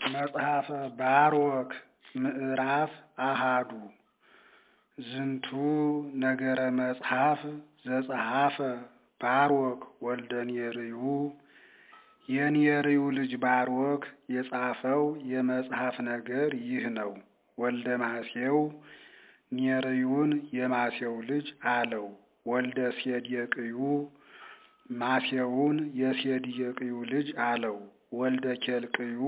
መጽሐፈ ባሮክ ምዕራፍ አሃዱ ዝንቱ ነገረ መጽሐፍ ዘጸሐፈ ባሮክ ወልደ ኔርዩ የኔርዩ ልጅ ባሮክ የጻፈው የመጽሐፍ ነገር ይህ ነው። ወልደ ማሴው ኔርዩን የማሴው ልጅ አለው። ወልደ ሴዴቅዩ ማሴውን የሴዴቅዩ ልጅ አለው። ወልደ ኬልቅዩ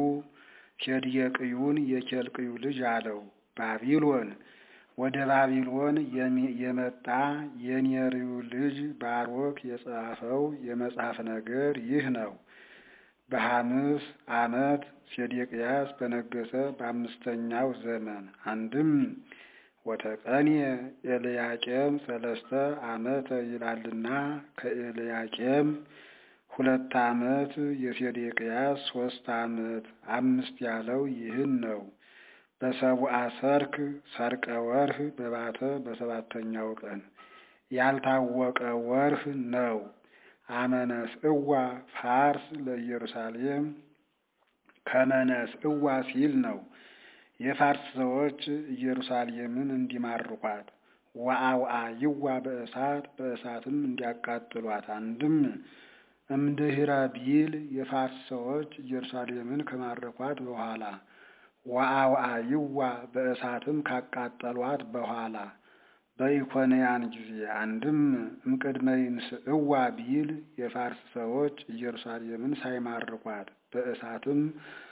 ሴዴቅዩን የኬልቅዩ ልጅ አለው። ባቢሎን ወደ ባቢሎን የመጣ የኔርዩ ልጅ ባሮክ የጻፈው የመጽሐፍ ነገር ይህ ነው። በሐምስ ዓመት ሴዴቅያስ በነገሰ በአምስተኛው ዘመን አንድም ወተቀንየ ኤልያቄም ሰለስተ ዓመተ ይላልና ከኤልያቄም ሁለት ዓመት የሴዴቅያስ ሶስት ዓመት አምስት ያለው ይህን ነው። በሰቡአ ሰርክ ሰርቀ ወርህ በባተ በሰባተኛው ቀን ያልታወቀ ወርህ ነው። አመነስ እዋ ፋርስ ለኢየሩሳሌም ከመነስ እዋ ሲል ነው። የፋርስ ሰዎች ኢየሩሳሌምን እንዲማርኳት ወአውአ ይዋ በእሳት በእሳትም እንዲያቃጥሏት አንድም እምድህረ ቢል የፋርስ ሰዎች ኢየሩሳሌምን ከማረኳት በኋላ ወአውአ ይዋ በእሳትም ካቃጠሏት በኋላ በኢኮንያን ጊዜ አንድም እምቅድመ ይንስእዋ ቢል የፋርስ ሰዎች ኢየሩሳሌምን ሳይማርኳት በእሳትም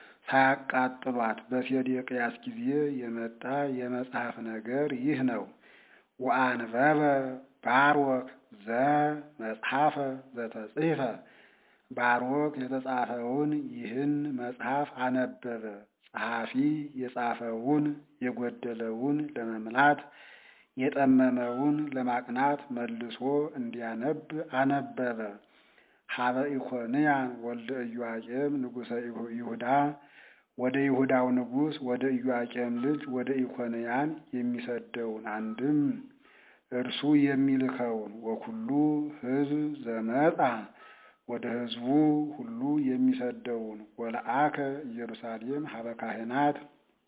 ሳያቃጥሏት በሴዴቅያስ ጊዜ የመጣ የመጽሐፍ ነገር ይህ ነው። ወአንበበ ባሮክ ዘ መጽሐፈ ዘተጽሕፈ ባሮክ የተጻፈውን ይህን መጽሐፍ አነበበ። ጸሐፊ የጻፈውን የጎደለውን ለመምላት የጠመመውን ለማቅናት መልሶ እንዲያነብ አነበበ። ሀበ ኢኮንያን ወልደ ኢዮአቄም ንጉሠ ይሁዳ ወደ ይሁዳው ንጉሥ ወደ ኢዮአቄም ልጅ ወደ ኢኮንያን የሚሰደውን አንድም እርሱ የሚልከውን ወኩሉ ሕዝብ ዘመጣ ወደ ሕዝቡ ሁሉ የሚሰደውን ወለአከ ኢየሩሳሌም ሀበ ካህናት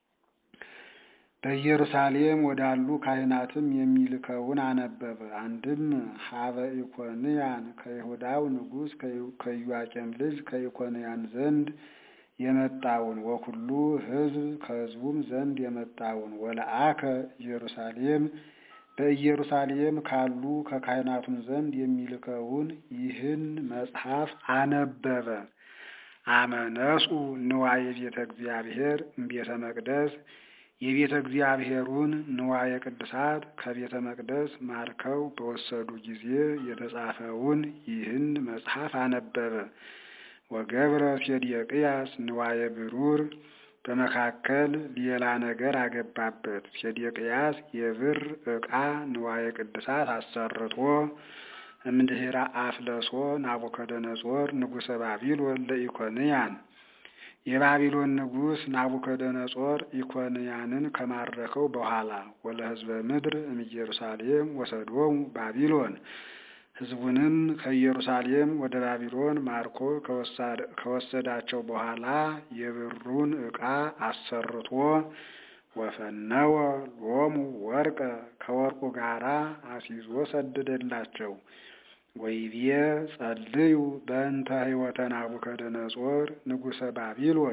በኢየሩሳሌም ወዳሉ ካህናትም የሚልከውን አነበበ። አንድም ሀበ ኢኮንያን ከይሁዳው ንጉሥ ከኢዮአቄም ልጅ ከኢኮንያን ዘንድ የመጣውን ወኩሉ ሕዝብ ከሕዝቡም ዘንድ የመጣውን ወለአከ ኢየሩሳሌም በኢየሩሳሌም ካሉ ከካህናቱም ዘንድ የሚልከውን ይህን መጽሐፍ አነበበ። አመነጹ ንዋየ ቤተ እግዚአብሔር እምቤተ መቅደስ የቤተ እግዚአብሔሩን ንዋየ ቅድሳት ከቤተ መቅደስ ማርከው በወሰዱ ጊዜ የተጻፈውን ይህን መጽሐፍ አነበበ። ወገብረ ሴዴቅያስ ንዋየ ብሩር በመካከል ሌላ ነገር አገባበት። ሴዴቅያስ የብር ዕቃ ንዋየ ቅድሳት አሰርቶ እምድኅረ አፍለሶ ናቡከደነጾር ንጉሠ ባቢሎን ለኢኮንያን የባቢሎን ንጉሥ ናቡከደነጾር ኢኮንያንን ከማረከው በኋላ ወለ ሕዝበ ምድር እምኢየሩሳሌም ወሰዶሙ ባቢሎን ሕዝቡንም ከኢየሩሳሌም ወደ ባቢሎን ማርኮ ከወሰዳቸው በኋላ የብሩን ዕቃ አሰርቶ ወፈነወ ሎሙ ወርቀ ከወርቁ ጋራ አስይዞ ሰደደላቸው። ወይቤ ጸልዩ በእንተ ሕይወተ ናቡከደነጾር ንጉሠ ባቢሎን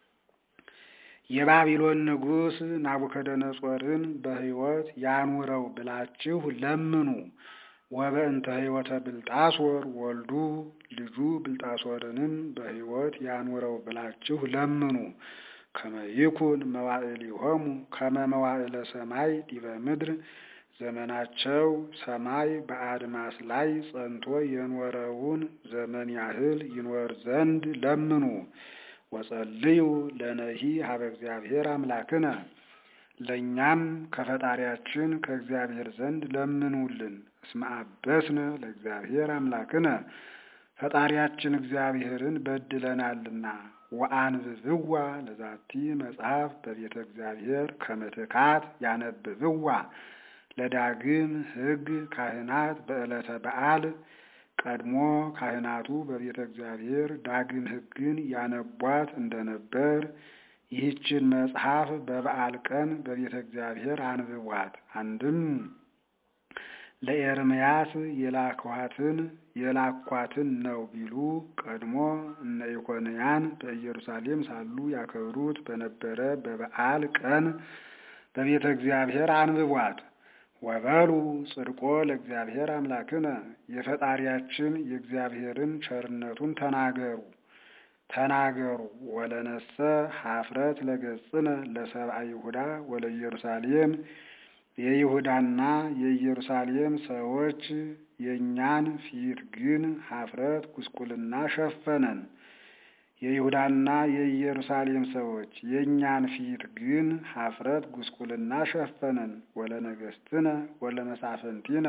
የባቢሎን ንጉሥ ናቡከደነጾርን በሕይወት ያኑረው ብላችሁ ለምኑ። ወበእንተ ሕይወተ ብልጣሶር ወልዱ ልጁ ብልጣሶርንም በሕይወት ያኑረው ብላችሁ ለምኑ። ከመይኩን መዋዕሊሆሙ ከመ መዋዕለ ሰማይ ዲበ ምድር ዘመናቸው ሰማይ በአድማስ ላይ ጸንቶ የኖረውን ዘመን ያህል ይኖር ዘንድ ለምኑ። ወጸልዩ ለነሂ ሀበ እግዚአብሔር አምላክነ ለእኛም ከፈጣሪያችን ከእግዚአብሔር ዘንድ ለምኑልን። እስመ አበስነ ለእግዚአብሔር አምላክነ ፈጣሪያችን እግዚአብሔርን በድለናልና። ወአንብብዋ ለዛቲ መጽሐፍ በቤተ እግዚአብሔር ከመትካት ያነብብዋ ለዳግም ሕግ ካህናት በዕለተ በዓል ቀድሞ ካህናቱ በቤተ እግዚአብሔር ዳግም ሕግን ያነቧት እንደነበር ይህችን መጽሐፍ በበዓል ቀን በቤተ እግዚአብሔር አንብቧት። አንድም ለኤርምያስ የላኳትን የላኳትን ነው ቢሉ ቀድሞ እነ ኢኮንያን በኢየሩሳሌም ሳሉ ያከብሩት በነበረ በበዓል ቀን በቤተ እግዚአብሔር አንብቧት። ወበሉ ጽድቆ ለእግዚአብሔር አምላክነ የፈጣሪያችን የእግዚአብሔርን ቸርነቱን ተናገሩ ተናገሩ ወለነሰ ሀፍረት ለገጽነ ለሰብአ ይሁዳ ወለኢየሩሳሌም የይሁዳና የኢየሩሳሌም ሰዎች የእኛን ፊት ግን ሀፍረት ጉስቁልና ሸፈነን። የይሁዳና የኢየሩሳሌም ሰዎች የእኛን ፊት ግን ሀፍረት ጉስቁልና ሸፈነን። ወለነገስትነ ወለመሳፍንቲነ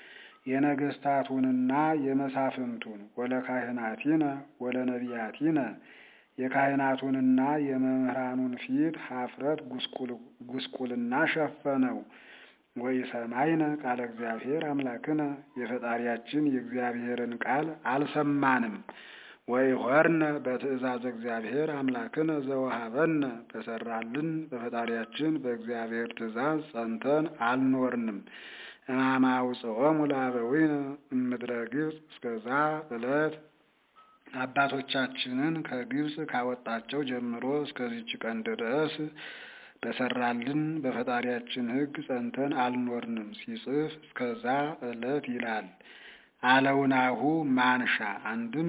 የነገስታቱንና የመሳፍንቱን ወለካህናቲነ ወለነቢያቲነ የካህናቱንና የመምህራኑን ፊት ሀፍረት ጉስቁልና ሸፈነው። ወኢሰማይነ ቃለ እግዚአብሔር አምላክነ የፈጣሪያችን የእግዚአብሔርን ቃል አልሰማንም። ወይሖርነ በትእዛዝ እግዚአብሔር አምላክነ ዘወሃበነ በሰራልን በፈጣሪያችን በእግዚአብሔር ትእዛዝ ጸንተን አልኖርንም። እማማ ውፅኦሙ ለአበዊነ እምድረ ግብፅ እስከዛ ዕለት አባቶቻችንን ከግብፅ ካወጣቸው ጀምሮ እስከዚች ቀን ድረስ በሰራልን በፈጣሪያችን ሕግ ጸንተን አልኖርንም። ሲጽፍ እስከዛ ዕለት ይላል። አለውናሁ ማንሻ አንድም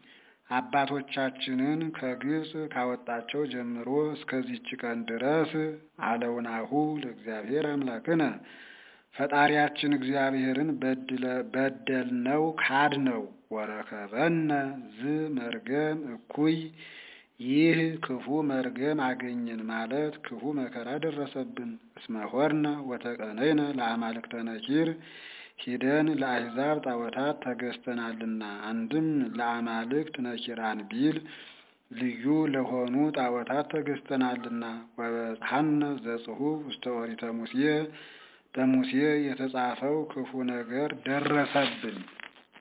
አባቶቻችንን ከግብፅ ካወጣቸው ጀምሮ እስከዚች ቀን ድረስ አለውናሁ ለእግዚአብሔር አምላክነ ፈጣሪያችን እግዚአብሔርን በደልነው ካድነው። ወረከበነ ዝ መርገም እኩይ ይህ ክፉ መርገም አገኘን ማለት ክፉ መከራ ደረሰብን። እስመ ሆርነ ወተቀነይነ ለአማልክተ ነኪር ሂደን ለአሕዛብ ጣዖታት ተገዝተናልና። አንድም ለአማልክት ነኪራን ቢል ልዩ ለሆኑ ጣዖታት ተገዝተናልና። ወበጽሐነ ዘጽሑፍ ውስተ ኦሪተ ሙሴ በሙሴ የተጻፈው ክፉ ነገር ደረሰብን።